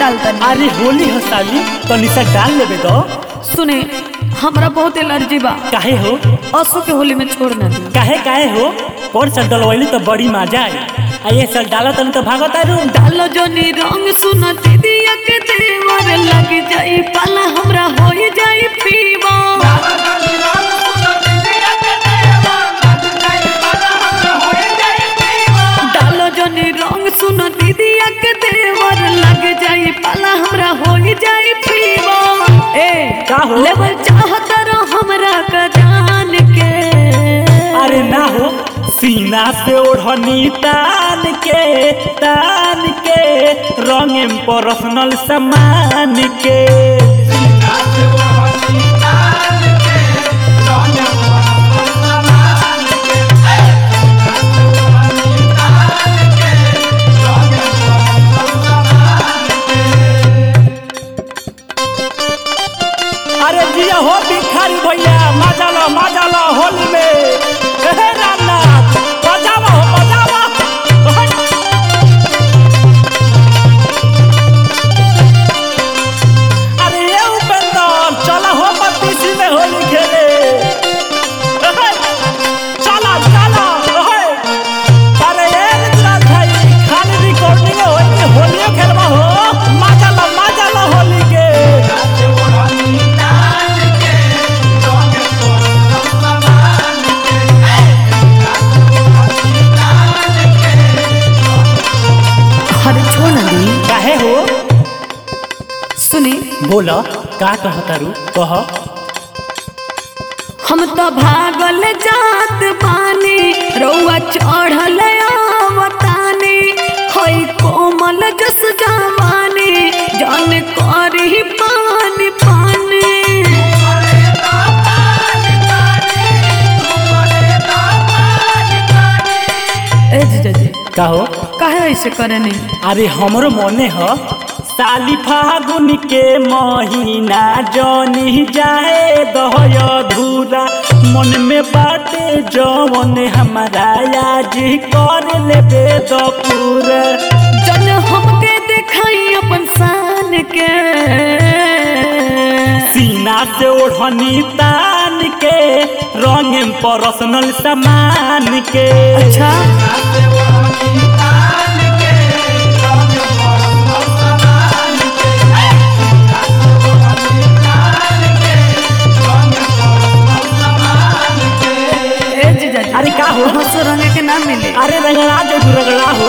डालता अरे होली हो साली तो निशा डाल लेबे दो सुने हमरा बहुत एलर्जी बा काहे हो असो के होली में छोड़ ना दी काहे काहे हो पर साल डलवैली तो बड़ी मजा आई आ ये साल डाला तनी तो भागत आरू डालो जोनी रंग सुना दीदिया के देवर लग जाई पाला हमरा हो जाई पीवा डालो जोनी रंग सुना दीदिया के देवर लग जाई पाला हमरा हो जाई पीवा ए का हो? लेवल चाहत रो हमरा का जान के अरे ना हो सीना से ओढ़नी तान के तान के रंग पर्सनल सामान के अरे जिया हो भिखारी भैया मजा लो मजा लो होली में हे रामनाथ बजावा हो बजावा अरे ये उपेंद्र चला हो पतीसी में होली खेले हे, चला चला हे। अरे ये ऋतुराज भाई खाली रिकॉर्डिंग होली होलियो खेलबा हो मजा लो मजा लो होली के अरे छोड़ ना दी काहे हो सुनी बोल का कहतारू कह हम तो भागल जात बानी रउआ चढ़ल आवतानी हई कोमल जस जवानी जान करी पानी पानी ए जीजा जी का हो काहे ऐसे करे नहीं अरे हमरो मने ह साली फागुन के महीना जनी जाए दहय धूरा मन में बाटे जवन हमारा आज कर लेबे द पूरा जन हमके देखाई अपन शान के सीना से ओढ़नी तान के रंग पर्सनल सामान के अच्छा ए जीजा जी अरे का हो हंसो रंगे के ना मिले अरे रगड़ा जो रगड़ा हो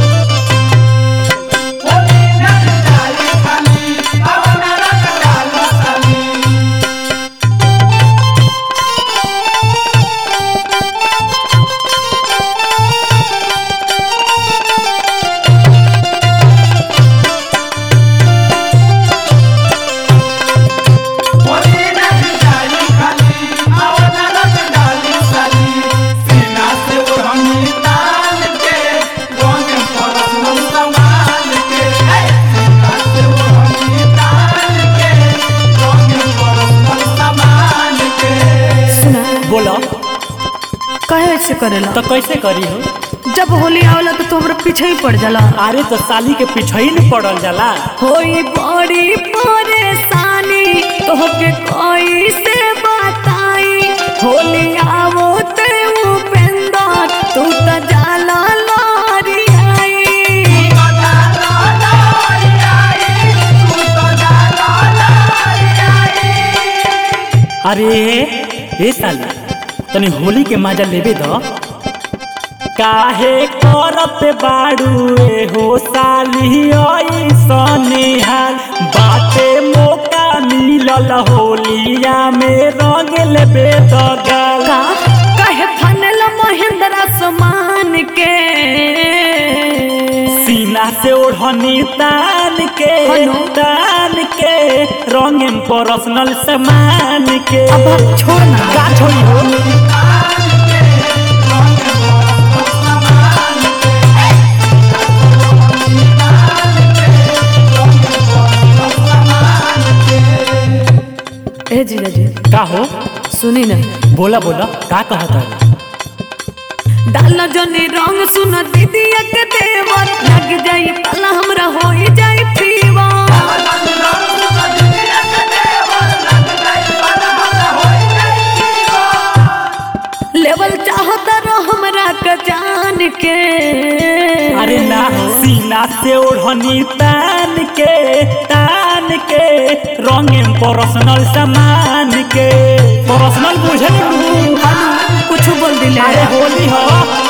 सुना बोलो काहे ऐसे करेला तो कैसे करी हो जब होली आवेला तो तोहरा पीछे ही पड़ जाला अरे तो साली के पीछे ही न पड़ल जाला होई बड़ी परेशानी तोहके कोई से बताई होली आवो ते उपेंद्र तू तो जाला लारी आई अरे ए साली तनी होली के मजा लेबे द काहे करत बाड़ू ए हो साली ऐसने हाल बाटे मौका मिलल होलिया में रंग लेबे द गाल का कहे फनल महेंद्र समान के सीना से ओढ़नी तान के हनु? तान के रंग पर्सनल सामान के अब आप छोड़ ना का छोड़ी हो ए जीजा जी का हो सुनी ना बोला बोला का कहता है डाल जनी रंग सुन दीदी के देवर लग जाई पला हमरा हो जाई फीवर सीना से ओढ़नी तान के तान के रंगे पर्सनल सामान के पर्सनल बुझे लू हनु कुछ बोल दिले अरे होली हो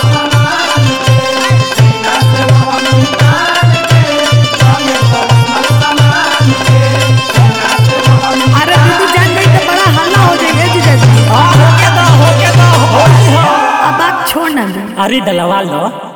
अरे दीदी जान गई तो बड़ा हल्ला हो जाएगा जीजा जी हाँ, होके दो होके दो होली हो अब बात छोड़ ना दे अरे डलवा लो